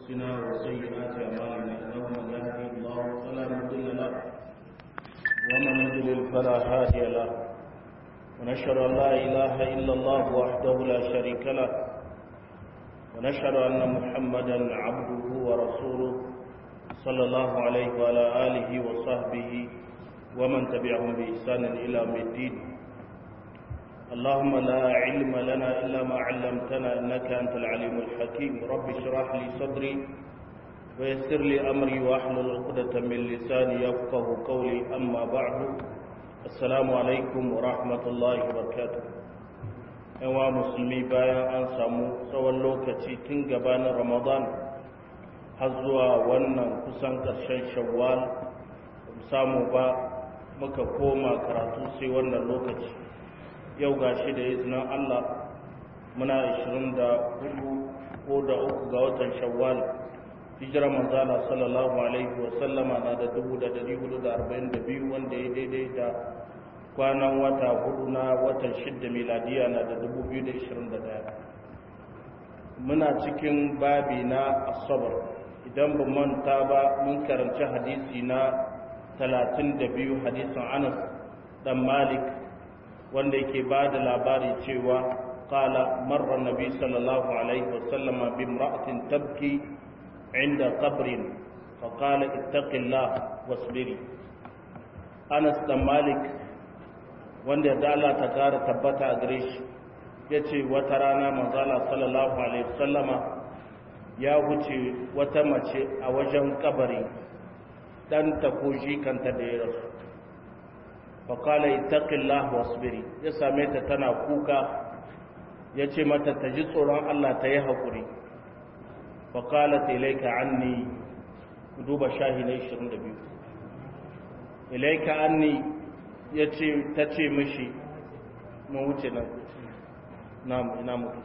أنفسنا وسيئات أعمالنا إنه من يهدي الله فلا مضل له ومن يضلل فلا هادي له ونشهد أن لا إله إلا الله وحده لا شريك له ونشهد أن محمدا عبده ورسوله صلى الله عليه وعلى آله وصحبه ومن تبعهم بإحسان إلى يوم الدين اللهم لا علم لنا إلا ما علمتنا إنك أنت العليم الحكيم رب اشرح لي صدري ويسر لي أمري وأحلل عقدة من لساني يفقه قولي أما بعد السلام عليكم ورحمة الله وبركاته yawa musulmi bayan an samu tsawon lokaci tun gabanin ramadan har zuwa wannan kusan ƙarshen shawwal samu ba muka koma karatu sai wannan lokaci yau ga shi da izinin Allah muna 24 ko da uku ga watan shawwal hijira manzala sallallahu alaihi wasallama na da 1442 wanda ya daidai da kwanan wata hudu na watan shidda miladiya na da 2021 muna cikin babi na asabar idan ba manta ba mun karanci hadisi na 32 hadisin anas dan malik wanda yake ba da labari cewa kala marra nabi sallallahu alaihi wasallama bi imra'atin tabki inda qabrin fa qala ittaqillah wasbiri Anas dan Malik wanda da Allah ta kara tabbata a gare shi yace wata rana manzala sallallahu alaihi wasallama ya wuce wata mace a wajen kabari dan ta ko shi kanta da ya rasu faƙala itaƙillah wasbiri ya same ta tana kuka ya ce mata ta ji tsoron Allah ta yi haƙuri faƙala ta ilaika anni duba shahi na 22 ilaika anni ya ce ta ce mishi mun wuce nan na ina mutu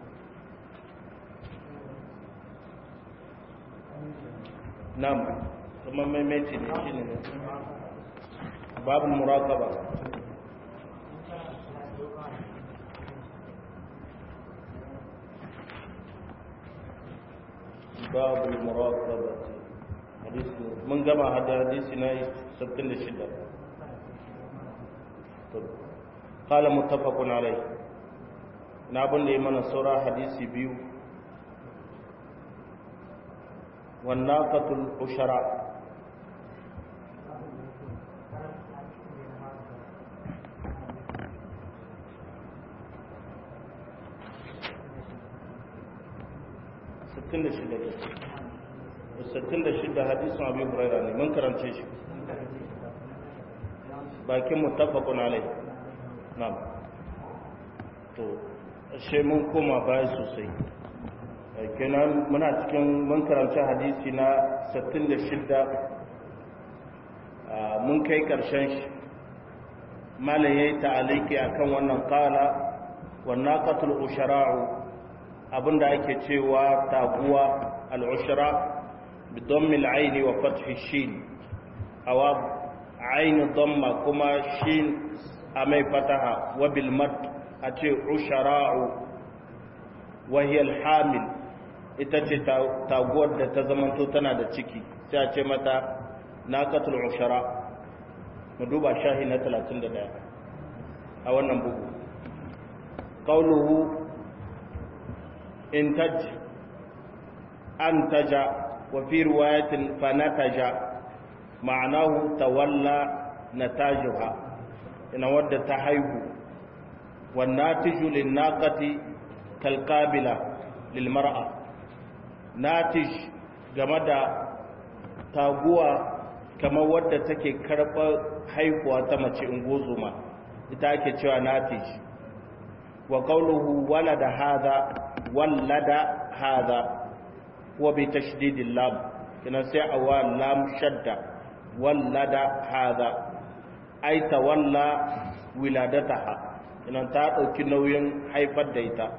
nam kuma maimaici ne shi ne باب المراقبة باب المراقبة حديث من جمع هذا حديثنا سبتين الشدة قال متفق عليه نابن لمن سورة حديث بيو والناقة العشراء shida hadisun abu huraira ne mun karance shi bakin mutafakun alai na to ashe mun koma baya sosai kenan muna cikin mun karance hadisi na 66 mun kai karshen shi malam yayi ta'aliki akan wannan qala wannan qatul ushara'u abinda ake cewa taguwa al'ushra bidon mil'aini wa fathi shin awa aini domma kuma shin a mai fataha wa bilmad a ce ushara'u wahiyar hamil ita ce taguwar da ta zamanto tana da ciki sai a ce mata naqatul ushara mu duba shahi na 31 a wannan bugu qauluhu انتج انتج وفي روايه فنتج معناه تولى نتاجها ان ود تحيه والناتج للناقه كالقابله للمراه ناتج game da taguwa kamar wadda take karɓar haihuwa ta mace ingozuma ita ake cewa natij wa qawluhu walada hadha wallada hadha wa bi tashdidil lam kina sai awa lam shadda wallada hadha ai tawalla wiladataha kina ta dauki nauyin haifar da ita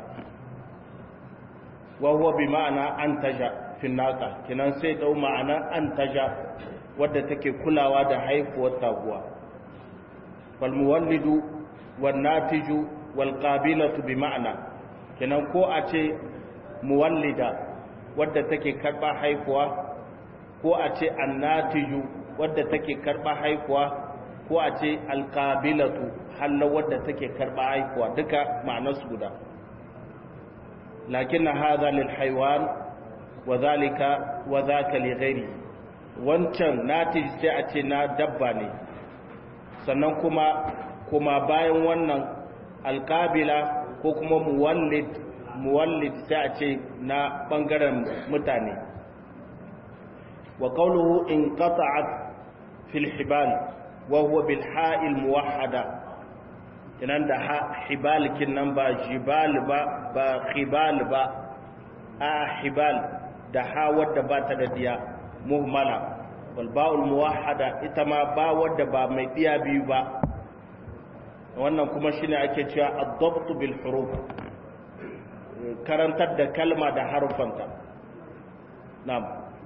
wa huwa bi ma'ana antaja fi naqa kina sai dau ma'ana antaja wadda take kulawa da haifuwar taguwa fal muwallidu wan natiju wal qabilatu bi ma'ana kenan ko a ce muwallida wadda take karba haifuwa ko a ce annatiju wadda take karba haifuwa ko a ce alqabilatu halla wadda take karba haifuwa duka ma'anarsu guda lakin hadha lil haywan wa zalika wa zaka li ghairi wancan natij sai a ce na dabba ne sannan kuma kuma bayan wannan alqabila ko kuma muwallid muwallid sai a ce na bangaren mutane wa qawluhu in qata'at fil hibal wa huwa bil ha'il muwahhada inan da hibal nan ba jibal ba ba khibal ba a hibal da ha wadda ba ta da diya muhmala wal ba'ul muwahhada ita ma ba wadda ba mai diya biyu ba wannan kuma shine ake cewa ad-dabt bil huruf karantar da kalma da harufanta na'am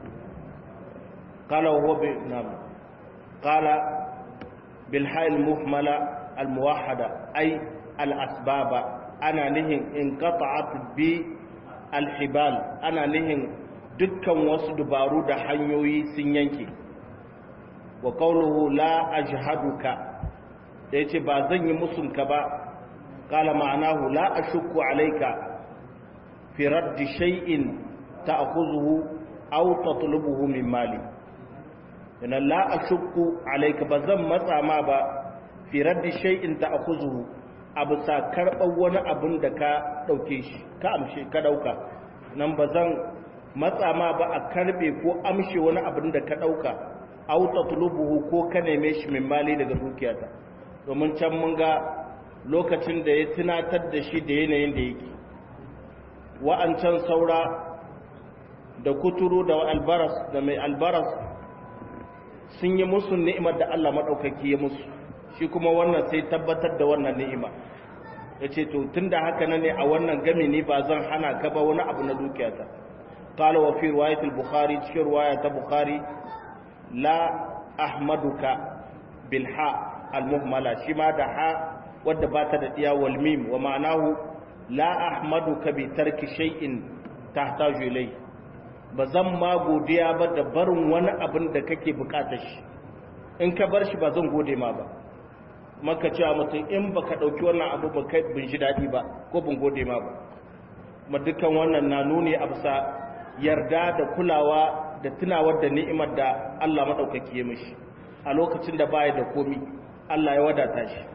qala huwa bi na'am qala bil hayl muhmala al muwahhada ay al asbaba ana nihin inqata'at bi al hibal ana nihin dukkan wasu dubaru da hanyoyi sun yanke wa qawluhu la ajhaduka da yace ba zan yi musunka ba qala ma'anahu la ashukku alayka fi raddi shay'in ta'khuzuhu aw tatlubuhu min mali ina la ashukku alayka bazan matsa ma ba fi raddi shay'in ta'khuzuhu abu sa karban wani abun da ka dauke shi ka amshe ka dauka nan bazan matsa ma ba a karbe ko amshe wani abun da ka dauka aw tatlubuhu ko ka neme shi min mali daga dukiyata domin can mun ga lokacin da ya tunatar da shi da yanayin da yake wa'ancan saura da kuturu da albaras da mai albaras sun yi musu ni'imar da Allah maɗaukaki ya musu shi kuma wannan sai tabbatar da wannan ni'ima ya ce to tun da haka na ne a wannan gami ne ba zan hana ka ba wani abu na dukiyata قال وفي رواية البخاري في رواية البخاري لا أحمدك بالحاء المهملة شما دحاء ودبات الديا والميم ومعناه la ahmaduka bi tarki shay'in tahtaju ilay bazan ma godiya ba da barin wani abin da kake bukatar shi in ka bar shi ba zan gode ma ba maka cewa mutum in baka dauki wannan abu ba kai bin shi dadi ba ko bin gode ma ba kuma dukkan wannan na nuni a bisa yarda da kulawa da tunawar da ni'imar da Allah madaukaki ya mishi a lokacin da baya da komi Allah ya wadata shi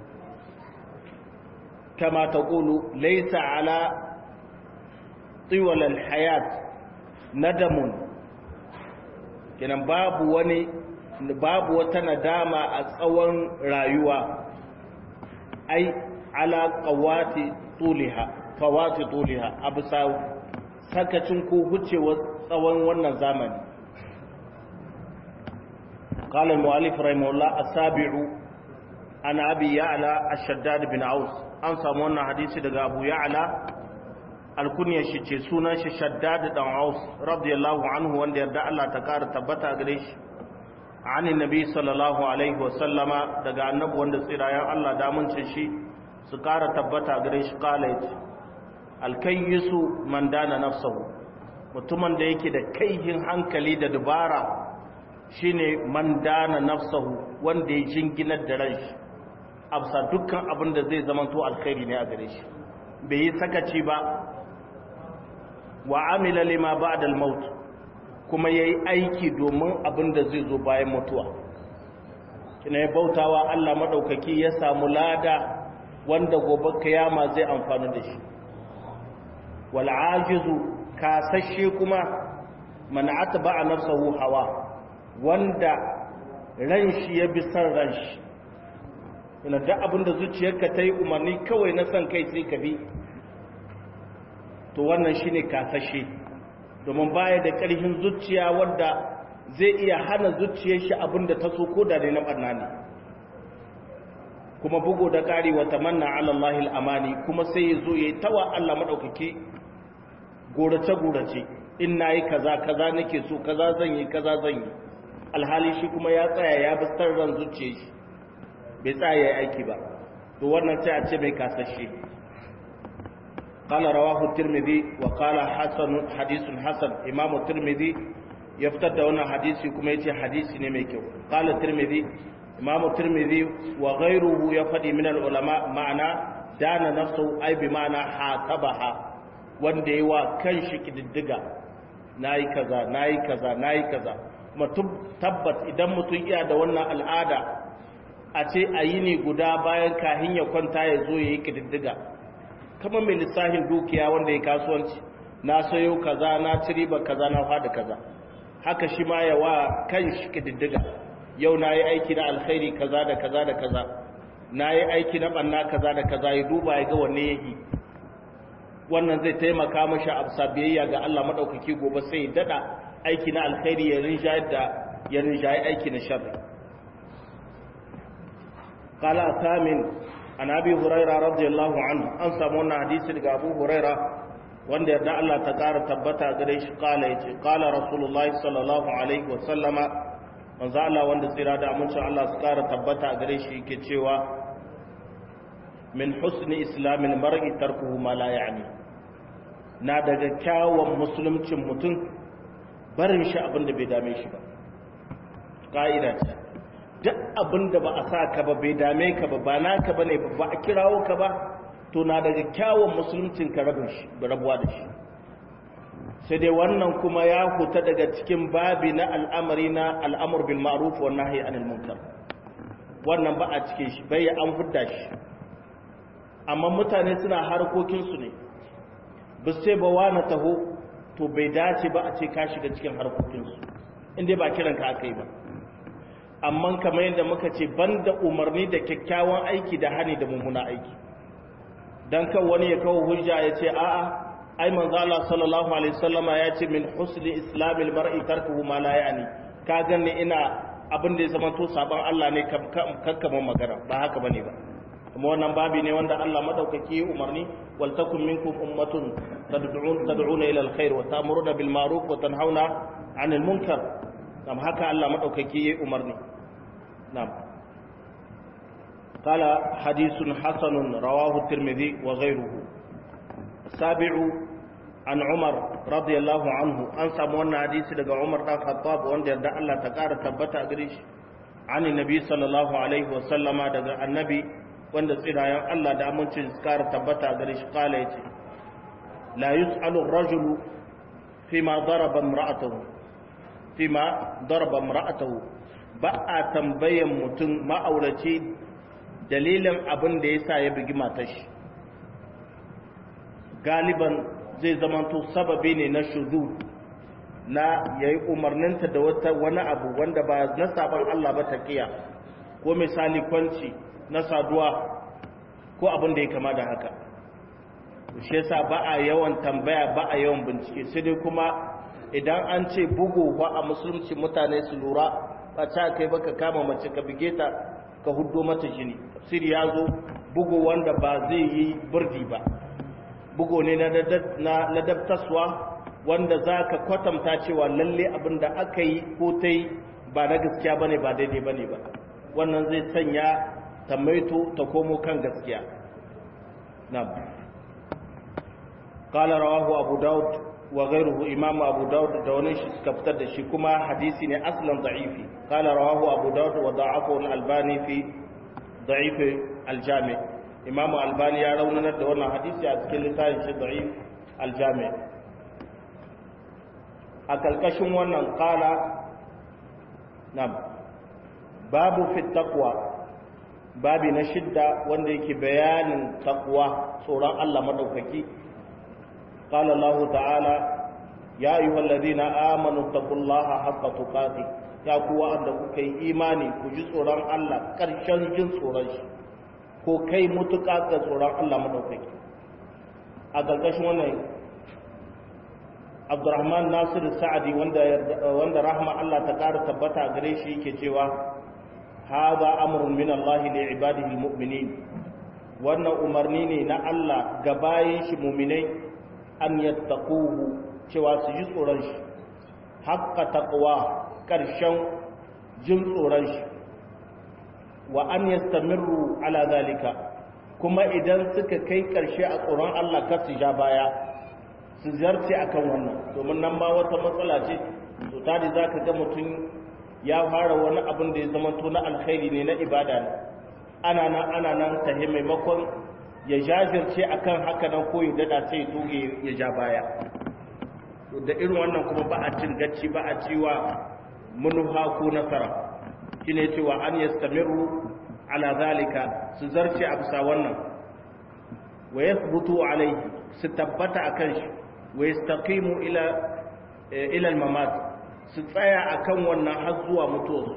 كما تقول ليس على طول الحياة ندم kenan babu wani babu wata nadama a tsawon rayuwa ai ala qawati tuliha fawati tuliha abisa sakacin ko hucewar tsawon wannan zamani قال المؤلف رحمه الله السابع عن ابي يعلى الشداد بن عوس an samu wannan hadisi daga abu ya'ala alkunyar shi ce sunan shi shaddad dan aus radiyallahu anhu wanda yarda Allah ta kara tabbata gare shi an nabi sallallahu alaihi wa sallama daga annabi wanda tsirayen Allah da mun shi su kara tabbata gare shi kala yace alkayyisu man dana nafsahu mutumin da yake da kaihin hankali da dubara shine man dana nafsahu wanda ya jinginar da ranshi absa dukkan abin da zai zama to alkhairi ne a gare shi bai yi sakaci ba wa amila lima ba'da al-maut kuma yayi aiki domin abin da zai zo bayan mutuwa kina ya bautawa Allah madaukaki ya samu lada wanda gobe kiyama zai amfana da shi wal ajizu kasashe kuma man atba'a nafsahu hawa wanda ran shi ya bi san ran shi ina da abinda zuciyarka ta yi umarni kawai na son kai sai ka bi to wannan shine kasashe domin baya da ƙarfin zuciya wadda zai iya hana zuciyar shi abinda ta so ko da ne na barna ne kuma bugu da ƙari wa tamanna ala Allah al-amani kuma sai ya zo yayi tawa Allah madaukake gorace gorace in nayi kaza kaza nake so kaza zan yi kaza zan yi alhali shi kuma ya tsaya ya bi ran zuciyar shi bai tsaya ya aiki ba to wannan sai a ce mai kasashe قال رواه الترمذي وقال حسن حديث حسن امام الترمذي يفتد وانا حديثي كما يتي حديثي ne mai kyau قال الترمذي امام الترمذي وغيره يفدي من العلماء معنى دان نفسه اي بمعنى حاسبها wanda yi wa kan shi kididdiga nayi kaza nayi kaza nayi kaza kuma tabbas idan mutum iya da wannan al'ada a ce a yi ne guda bayan kahin ya kwanta ya zo ya yi kididdiga kama mai lissahin dukiya wanda ya kasuwanci na sayo kaza na ci riba kaza na fada kaza haka shi ma ya wa kan shi kididdiga yau na yi aiki na alkhairi kaza da kaza da kaza na yi aiki na banna kaza da kaza ya duba ya ga wanne ya yi wannan zai taimaka mashi a biyayya ga Allah maɗaukaki gobe sai ya daɗa aiki na alkhairi ya rinjaye da ya rinjaye aiki na sharri قال ثامن عن ابي هريره رضي الله عنه an samu wannan hadisi daga Abu Huraira wanda yarda Allah ta ƙara tabbata gare shi kala yace kala Rasulullahi sallallahu alaihi wa sallama manzo Allah wanda tsira da amincin Allah su ƙara tabbata gare shi yake cewa min husni islamil mar'i tarkuhu ma la ya'ni na daga kyawun musuluncin mutum barin shi abin da bai dame shi ba ka'ida ce duk abin da ba a sa ka ba bai dame ka ba ba naka ba ne ba a kirawo ka ba to na daga kyawun musuluncin ka rabuwa da shi sai dai wannan kuma ya huta daga cikin babi na al'amari na al'amur bil ma'ruf wa nahyi anil munkar wannan ba a cike shi bai an fudda shi amma mutane suna harkokin su ne ba sai ba wani taho to bai dace ba a ce ka shiga cikin harkokin su inda ba kiran ka aka yi ba amma kamar yadda muka ce banda umarni da kyakkyawan aiki da hani da mummuna aiki dan kan wani ya kawo hujja ya ce a'a ai manzo Allah sallallahu alaihi wasallama ya ce min husni islamil mar'i tarkuhu ma la yani ka ganni ina abin da ya zama to saban Allah ne kakkaman magana ba haka bane ba kuma wannan babi ne wanda Allah madaukaki ya umarni wal takum minkum ummatun tad'un tad'una ila alkhair wa ta'muruna bil ma'ruf wa tanhauna 'anil munkar kam haka Allah madaukaki ya umarni نعم قال حديث حسن رواه الترمذي وغيره السابع عن عمر رضي الله عنه أن سمونا حديث لقى عمر بن الخطاب وان يرد الله تقار تبتا قريش عن النبي صلى الله عليه وسلم دقى النبي وان سيدا الله دا منش تقار تبتا قريش قال يتي لا يسأل الرجل فيما ضرب امرأته فيما ضرب امرأته ba a tambayan mutum ma'auraci dalilin abin da ya sa ya bugi matashi galiban zai zamanto sababi ne na shuzu na ya yi umarninta da wata wani abu wanda ba na sabon Allah ba ta kiya ko misali kwanci na saduwa ko abin da ya kama da haka shi yasa ba a yawan tambaya ba a yawan bincike sai dai kuma idan an ce bugu ba a musulunci mutane su lura ba ta kai baka kama mace ka bige ta ka huddo mata jini tafsir ya zo bugu wanda ba zai yi burdi ba bugu ne na ladabtaswa wanda za ka kwatanta cewa lalle abin da aka yi ko ta yi ba na gaskiya ba ne ba daidai ba ne ba wannan zai sanya ta maito ta komo kan gaskiya na قال رواه أبو داود وغيره إمام أبو داود دونيش كفتر دشي كما حديثي أصلا ضعيفي قال رواه أبو داود وضعفه الألباني في ضعيف الجامع إمام الألباني يرون ندونا حديثي أتكلم تاين ضعيف الجامع أكلكشم ونن قال نعم باب في التقوى babi na shidda wanda yake bayanin taqwa tsoron Allah madaukaki قال الله تعالى يا أيها الذين آمنوا اتقوا الله حق تقاته يا قوة أن كي إيماني كجي صوران الله كرشان جن صوران ko kai mutuka ga tsoron Allah madaukaki a ƙarƙashin wannan Abdurrahman Nasir Sa'adi wanda wanda rahma Allah ta ƙara tabbata gare shi yake cewa hadha amrun min Allah li ibadihi almu'minin wannan umarni ne na Allah ga bayin shi mu'minai an yattaquhu cewa su ji tsoron shi haqqa taqwa karshen jin tsoron shi wa an yastamirru ala zalika kuma idan suka kai ƙarshe a tsoron Allah kar su ja baya su zarce akan wannan domin nan ma wata matsala ce to tari za ka ga mutum ya fara wani abin da ya zama to na alkhairi ne na ibada ne ana nan ana nan tahi maimakon ya jajirce akan haka nan ko ya dada sai ya toge ya ja baya da irin wannan kuma ba a cin gacci ba a ciwa munuha ko nasara shine cewa an yastamiru ala zalika su zarce a bisa wannan wa yathbutu alayhi su tabbata akan shi wa yastaqimu ila ila al-mamat su tsaya akan wannan har zuwa mutuwa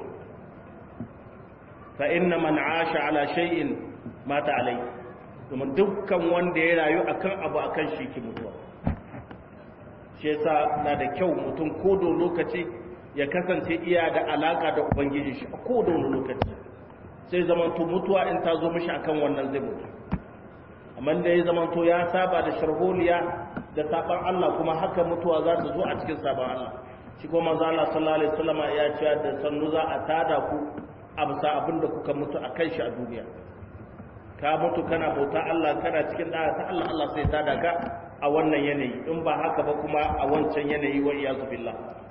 fa inna man asha ala shay'in mata alayhi kuma dukkan wanda ya rayu akan abu akan shi ki mutuwa shi yasa na da kyau mutum ko da lokaci ya kasance iya da alaka da ubangiji shi a ko da lokaci sai zamanto mutuwa in ta zo mishi akan wannan zai mutu amma da ya zamanto ya saba da sharholiya da saban Allah kuma haka mutuwa za ta zo a cikin saban Allah shi kuma manzo Allah sallallahu alaihi wasallam ya ce da sannu za a tada ku a bisa abin da kuka mutu a kan shi a duniya ka mutu kana bauta Allah kana cikin da'a ta Allah Allah sai tada ka a wannan yanayi in ba haka ba kuma a wancan yanayi wa iyazu billah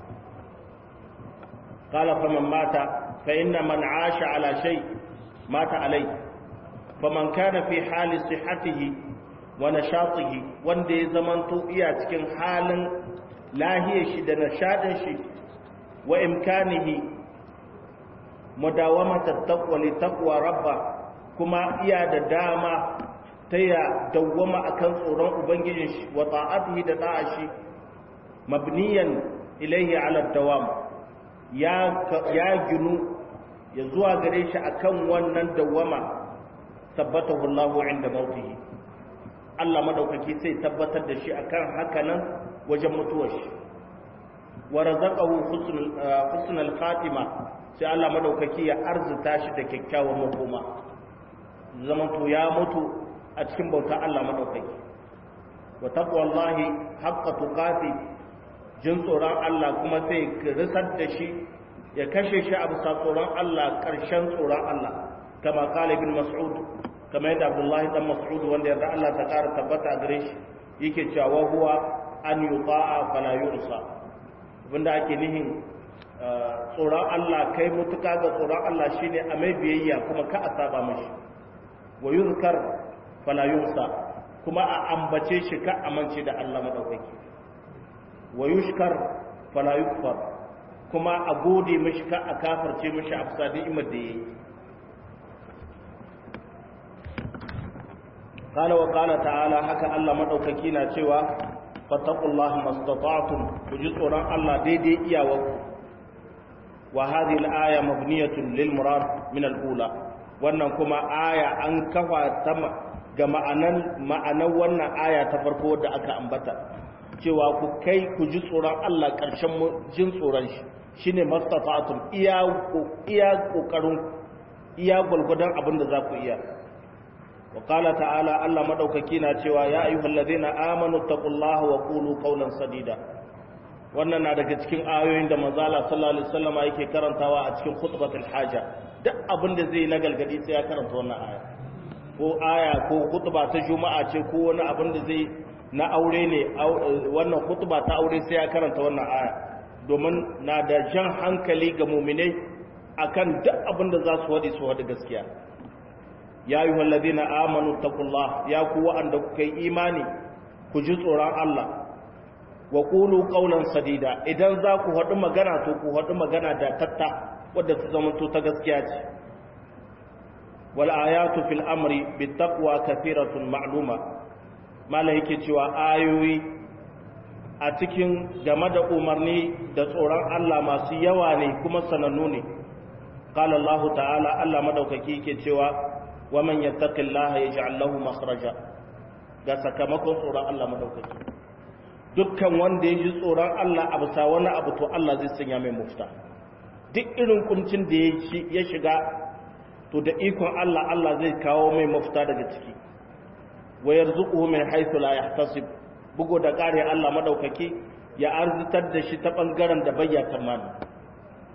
qala faman mata fa inna man 'asha ala shay mata alai faman kana fi hali sihhatihi wa nashatihi wanda ya zamanto iya cikin halin lahiyar shi da nashadin shi wa imkanihi mudawamata taqwa li taqwa rabba kuma iya da dama ta ya dawwama akan tsoron ubangijin shi wa ta'atihi da da'a shi mabniyan ilayhi ala dawam ya ya ginu ya zuwa gare shi akan wannan dawwama tabbatahu Allahu inda mautihi Allah madaukaki sai tabbatar da shi akan haka nan wajen mutuwar shi wa razaqahu husnul khatima sai Allah madaukaki ya arzuta shi da kyakkyawan makoma zaman to ya mutu a cikin bauta Allah madaukaki wa taqwallahi haqqa tuqati jin tsoron Allah kuma sai risar da shi ya kashe shi a bisa tsoron Allah ƙarshen tsoron Allah kama kala ibn mas'ud kama yadda abdullahi dan mas'ud wanda yarda Allah ta ƙara tabbata a gare shi yake cewa huwa an yuta'a fala yursa abinda ake nihin tsoron Allah kai mutuka ga tsoron Allah shine a mai biyayya kuma ka a saba mashi wa yuzkar fala yursa kuma a ambace shi ka amince da Allah madaukaki wa yushkar fala yukfar kuma a gode mashi ka a kafarce mashi a fusa ni'imar da yayi قال وقال تعالى haka Allah madaukaki na cewa fattaqullaha mastata'tum kuji tsoron Allah daidai iyawarku wa hadhihi al-aya mabniyatun lil murad min al-ula wannan kuma aya an kafa ta ga ma'anan ma'anar wannan aya ta farko da aka ambata cewa ku kai ku ji tsoron Allah ƙarshen jin tsoron shi shine mastata'tum iya iya kokarin iya gulgudan abin da za ku iya وقال تعالى الله مدوكaki na cewa ya ayyuhal ladina amanu taqullaha wa qulu qawlan sadida wannan na daga cikin ayoyin da manzo Allah sallallahu alaihi wasallam yake karantawa a cikin khutbatul haja duk abin da zai na galgadi sai ya karanta wannan aya ko aya ko khutba ta juma'a ce ko wani abin da zai na aure ne wannan khutba ta aure sai ya karanta wannan aya domin na da jan hankali ga mu'minai akan duk abin da za su wadi su wadi gaskiya ya yi wallazi na amanu takullah ya ku wa'anda kuka yi imani ku ji tsoron Allah wa ƙulu ƙaunar sadida idan za ku haɗu magana to ku haɗu magana da tatta wadda ta zamanto ta gaskiya ce wal ayatu fil amri bi taqwa kathiratun ma'luma mala yake cewa ayoyi a cikin game da umarni da tsoron Allah masu yawa ne kuma sanannu ne qala Allah ta'ala Allah madaukaki yake cewa ومن يتق الله يجعل له مخرجا ga sakamakon tsoron Allah madaukaki dukkan wanda ya ji tsoron Allah a bisa wani abu to Allah zai sanya mai mufta duk irin kuncin da ya shiga to da ikon Allah Allah zai kawo mai mafita daga ciki wa yarzuquhu min haythu la yahtasib bugo da kare Allah madaukaki ya arzitar da shi ta bangaren da bayya tamani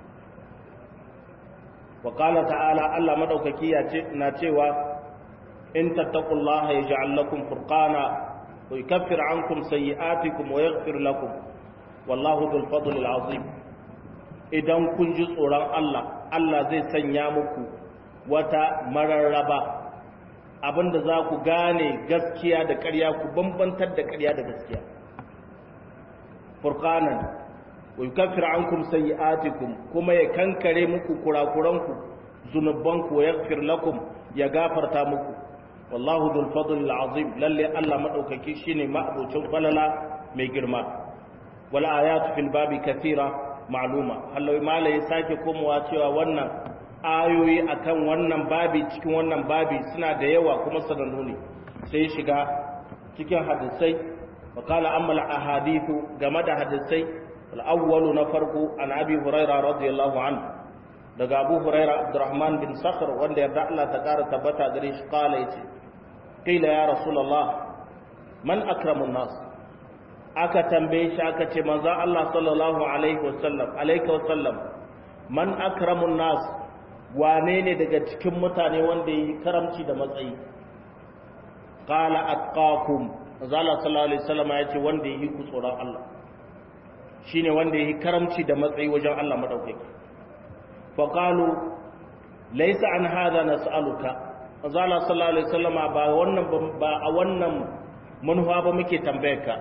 wa qala ta'ala Allah madaukaki ya ce na cewa in tattaqullaha yaj'al lakum furqana wa yukaffir ankum sayyi'atikum wa yaghfir lakum wallahu dhul fadli azim idan kun ji tsoron Allah Allah zai sanya muku wata mararraba abinda za ku gane gaskiya da ƙarya ku bambantar da ƙarya da gaskiya furqanan wa yukaffir ankum sayyi'atikum kuma ya kankare muku kurakuranku zunubanku wa yaghfir lakum ya gafarta muku wallahu dhul fadli azim lalle Allah madaukaki shine ma'abucin falala mai girma wal ayatu fil babi kathira ma'luma hallo malai sake komowa cewa wannan ayoyi akan wannan babi cikin wannan babi suna da yawa kuma sanannu ne sai shiga cikin hadisai wa qala amma al ahadithu game da hadisai al awwalu na farko an abi hurairah radiyallahu anhu daga abu huraira abdurrahman bin sakhr wanda yarda Allah ta kara tabbata gare shi kala yace qila ya rasulullah man akramun nas aka tambaye shi aka ce manzo Allah sallallahu alaihi wasallam alaika wasallam man akramun nas wane ne daga cikin mutane wanda yi karamci da matsayi qala atqakum manzo Allah sallallahu alaihi wasallam yace wanda yi ku tsoron Allah shine wanda yi karamci da matsayi wajen Allah madaukaki فقالوا ليس عن هذا نسألك azala sallallahu alaihi wasallam ba wannan ba a wannan manhuwa ba muke tambayarka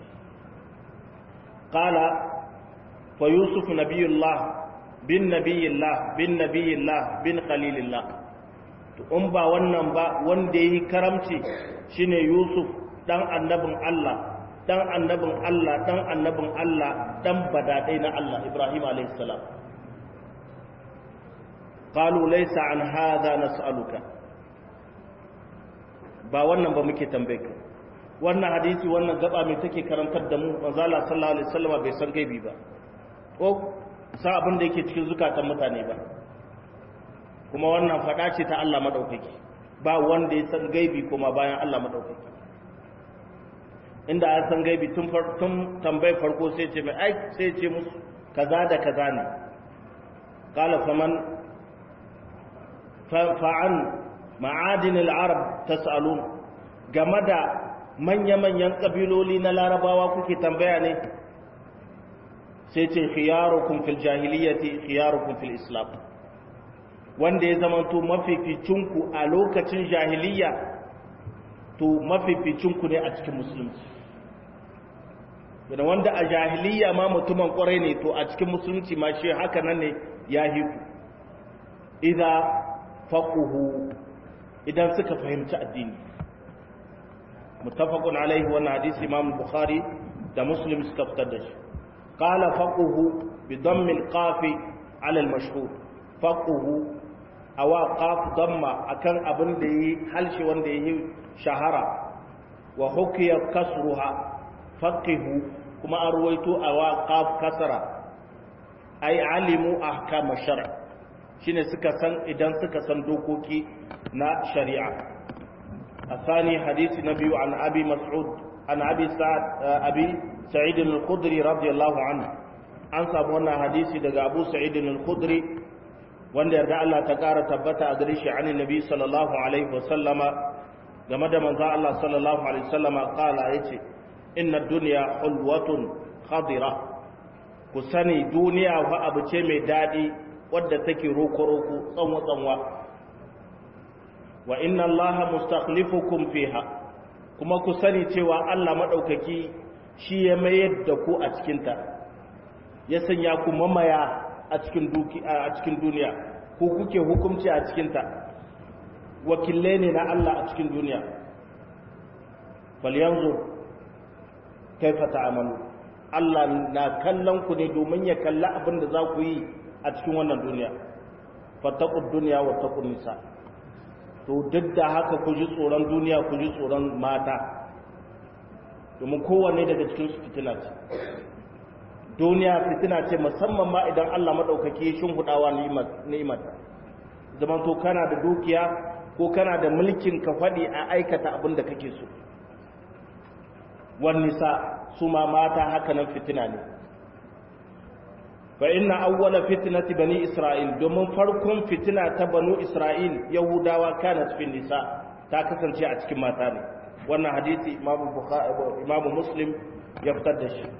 qala fa yusuf nabiyullah bin nabiyillah bin nabiyillah bin khalilillah to in ba wannan ba wanda yi karamci shine yusuf dan annabin Allah dan annabin Allah dan annabin Allah dan badadai na Allah Ibrahim alaihi salam قالوا ليس عن هذا نسألك ba wannan ba muke tambaye ka wannan hadisi wannan gaba mai take karantar da mu manzala sallallahu alaihi wasallam bai san gaibi ba ko sa abin da yake cikin zukatan mutane ba kuma wannan fada ce ta Allah madaukaki ba wanda ya san gaibi kuma bayan Allah madaukaki inda an san gaibi tun tun tambayar farko sai ce mai ai sai ce musu kaza da kaza ne qala faman fa'an ma'adin al'arab ta sa'alun game da manya-manyan ƙabiloli na larabawa kuke tambaya ne sai ce khiyarukun fil jahiliyyati khiyarukun fil islam wanda ya zamanto mafificinku a lokacin jahiliya to mafificinku ne a cikin musulunci wanda a jahiliya ma mutumin kwarai ne to a cikin musulunci ma shi haka nan ne ya hiku idan faquhu idan suka fahimci addini muttafaqun alaihi wannan hadisi imam bukhari da muslim suka fitar da shi qala faquhu bi dammi alqaf ala almashhur faquhu awa qaf damma akan abin da yi halshi wanda yi shahara wa hukiya kasruha faqihu kuma an ruwaito awa qaf kasra ay alimu ahkam ash-shar' shine suka san idan suka san dokoki na shari'a asani hadisi na biyu an abi mas'ud an abi sa'ad abi sa'id al-khudri radiyallahu anhu an samu wannan hadisi daga abu sa'id al-khudri wanda yarda Allah ta kara tabbata a gare shi an nabi sallallahu alaihi wasallama game da manzo Allah sallallahu alaihi wasallama kala yace inna dunya hulwatun khadira ku sani duniya fa abu ce mai dadi wadda take roko-roko tsanwa-tsanwa wa inna Allah mustakhlifukum fiha kuma ku sani cewa Allah madaukaki shi ya mayar da ku a cikinta ya sanya ku mamaya a cikin duki a cikin duniya ku kuke hukunci a cikinta wakilai ne na Allah a cikin duniya bal yanzu kaifa ta'amalu Allah na kallon ku ne domin ya kalla abin da za ku yi a cikin wannan duniya fattaqud dunya wa taqun nisa to duk da haka ku ji tsoron duniya ku ji tsoron mata domin kowanne daga cikin su fitina ce duniya fitina ce musamman ma idan Allah madaukaki ya shinhudawa ni'imar zaman to kana da dukiya ko kana da mulkin ka fadi a aikata abin da kake so wan nisa su ma mata haka nan fitina ne fa inna awwala fitnati bani isra'il domin farkon fitina ta banu isra'il yahudawa kanat fi nisa ta kasance a cikin mata ne wannan hadisi imamu muslim ya fitar da shi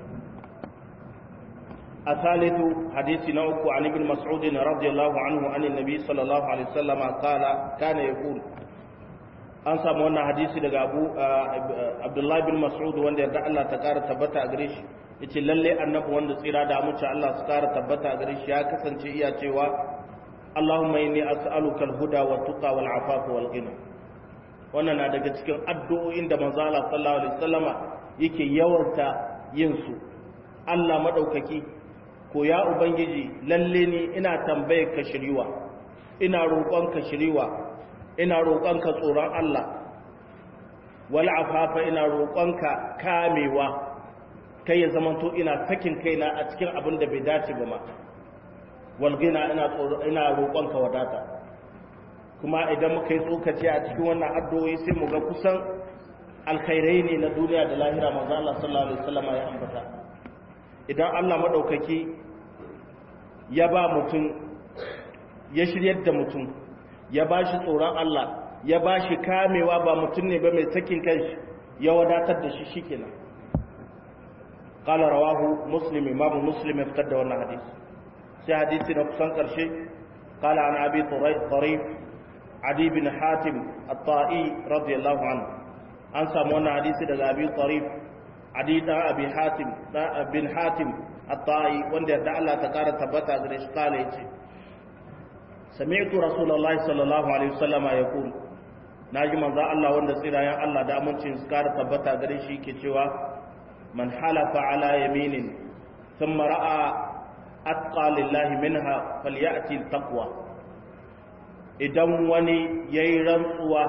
a salitu hadisi na uku an ibn mas'ud radiyallahu anhu an annabi sallallahu alaihi wasallam qala kana yaqul an samu wannan hadisi daga abu abdullahi bin mas'ud wanda yarda Allah ta kara tabbata a gare shi yace lalle annabi wanda tsira da amince Allah su kara tabbata a gare shi ya kasance iya cewa Allahumma inni as'aluka al-huda wa tuqa wal afafa wal ghina wannan na daga cikin addu'o'in da manzo Allah sallallahu alaihi wasallama yake yawanta yin su Allah madaukaki ko ya ubangiji lalle ni ina tambaye ka shiriwa ina roƙon ka shiriwa ina roƙon ka tsoron Allah wal afafa ina roƙon ka kamewa kai ya zamanto ina sakin kaina a cikin abin da bai dace ba ma wal ghina ina ina roƙon ka wadata kuma idan muka yi tsokaci a cikin wannan addu'o'i sai mu ga kusan alkhairai ne na duniya da lahira manzo Allah sallallahu alaihi wasallam ya ambata idan Allah madaukaki ya ba mutum ya shiryar da mutum ya ba shi tsoron Allah ya ba shi kamewa ba mutum ne ba mai sakin kanshi ya wadatar da shi shikenan qala rawahu muslim imamu muslim ya fitar da wannan hadisi sai hadisi na kusan karshe qala an abi tarif adi bin hatim at-ta'i radiyallahu anhu an samu wannan hadisi daga abi tarif adi da abi hatim da bin hatim at-ta'i wanda da Allah ta kara tabbata gare shi kala yace sami'tu rasulullahi sallallahu alaihi wasallam yaqul naji manzo Allah wanda tsirayen Allah da amincin su kara tabbata gare shi yake cewa man halafa ala yaminin thumma ra'a atqa lillahi minha falyati taqwa idan wani yayi rantsuwa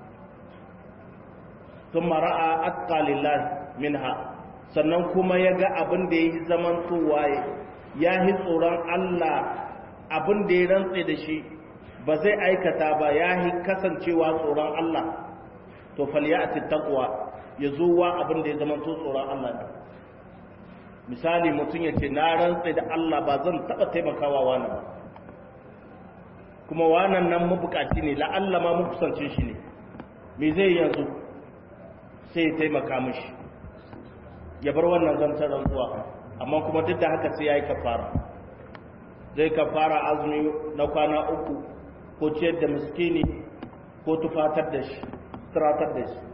thumma ra'a atqa lillahi minha sannan kuma ya ga abin da ya yi zaman tsowaye ya yi tsoron Allah abin da ya rantse da shi ba zai aikata ba ya yi kasancewa tsoron Allah to falyati taqwa ya zo wa abin da ya zama to tsoron Allah ne misali mutum ya ce na rantse da Allah ba zan taba taimakawa wani ba kuma wannan nan mabukaci ne la'alla ma mu kusance shi ne me zai yanzu sai ya taimaka mishi ya bar wannan zantar rantsuwa amma kuma duk da haka sai ya yi kafara zai kafara azumi na kwana uku ko ciyar da miskini ko tufatar da shi turatar da shi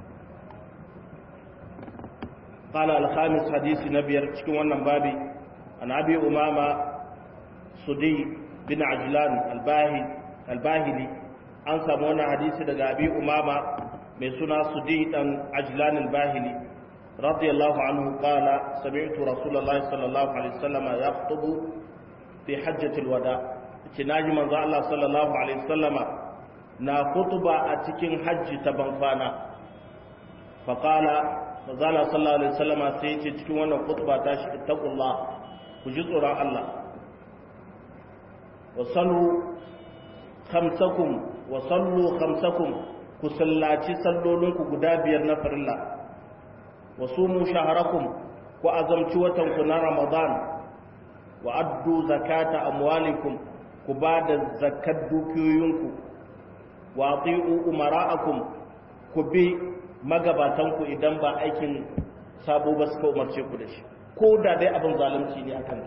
قال الخامس حديث نبي cikin wannan babi an abi umama sudi bin ajlan albahi albahili an samu wannan hadisi daga abi umama mai suna sudi dan ajlan albahili رضي الله عنه قال سمعت رسول الله صلى الله عليه وسلم يخطب في حجة الوداع تناجي من الله صلى الله عليه وسلم نا خطبة أتكين حج تبنفانا فقال فقال صلى الله عليه وسلم سيتي تكين وانا خطبة تاش اتقوا الله وجزء الله وصلوا خمسكم وصلوا خمسكم كسلاتي سلولنكم قدابير نفر الله وصوموا شهركم وأزمتوا وتنكم رمضان وأدوا زكاة أموالكم كباد زكاة دوكيوينكم وأطيعوا أمراءكم كبي magabatanku idan ba aikin sabo ba suka umarce ku da shi ko da dai abin zalunci ne akan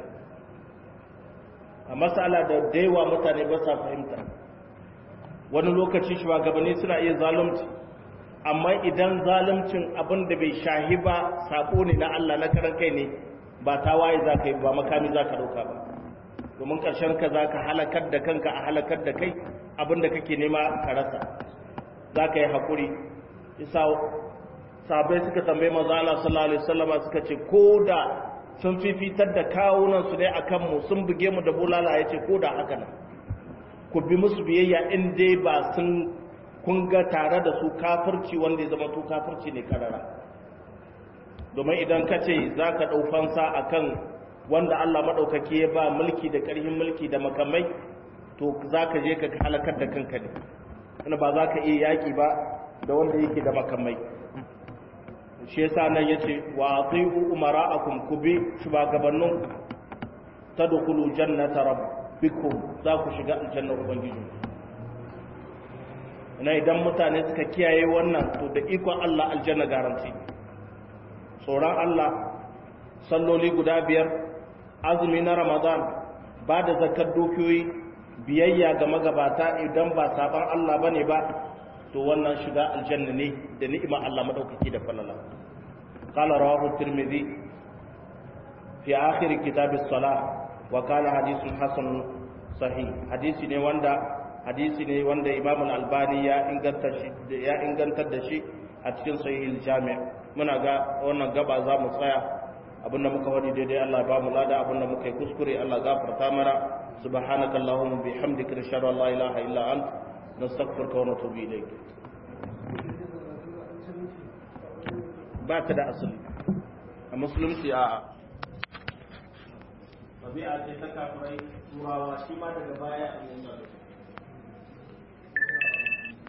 a matsala da daiwa mutane ba sa fahimta wani lokaci shugabanni suna iya zalunci amma idan zalimcin abin da bai shahi ba sako ne na Allah na karan kai ne ba ta waye za ka yi ba makami za ka dauka ba domin ƙarshen ka za ka halakar da kanka a halakar da kai abin da kake nema ka rasa za ka yi haƙuri isa sabai suka tambaye maza Allah sallallahu alaihi wasallama suka ce ko da sun fifitar da kawunan su dai akan mu sun buge mu da bulala yace ko da haka nan ku bi musu biyayya in dai ba sun kun ga tare da su kafirci wanda ya zama to kafirci ne karara domin idan ka ce za ka ɗau fansa a kan wanda Allah maɗaukaki ya ba mulki da ƙarfin mulki da makamai to za ka je ka halakar da kanka ne wanda ba za ka iya yaƙi ba da wanda yake da makamai shi yasa nan ya ce wa ati'u umara'akum ku bi shugabannin tadkhulu jannata rabbikum za ku shiga aljannar ubangiji na idan mutane suka kiyaye wannan to da ikon Allah aljanna garanti tsoron Allah salloli guda biyar azumi na ramadan ba da zakar dukiyoyi biyayya ga magabata idan ba saban Allah bane ba to wannan shiga aljanna ne da ni'ima Allah madaukaki da falala qala rawahu tirmidhi fi akhir kitab as-salah wa qala hadithun hasan sahih hadisi ne wanda hadisi ne wanda Imam al-Albani ya inganta shi ya ingantar da shi a cikin sahih al-jami' muna ga wannan gaba za mu tsaya abinda muka wadi daidai Allah ba mu lada abinda muka yi kuskure Allah gafarta mana subhanaka allahumma bihamdika nashhadu an la ilaha illa ant nastaghfiruka wa natubu ilayk ba ta da asali a musulunci a tabi'a ce ta kafirai turawa shi ma daga baya a yanzu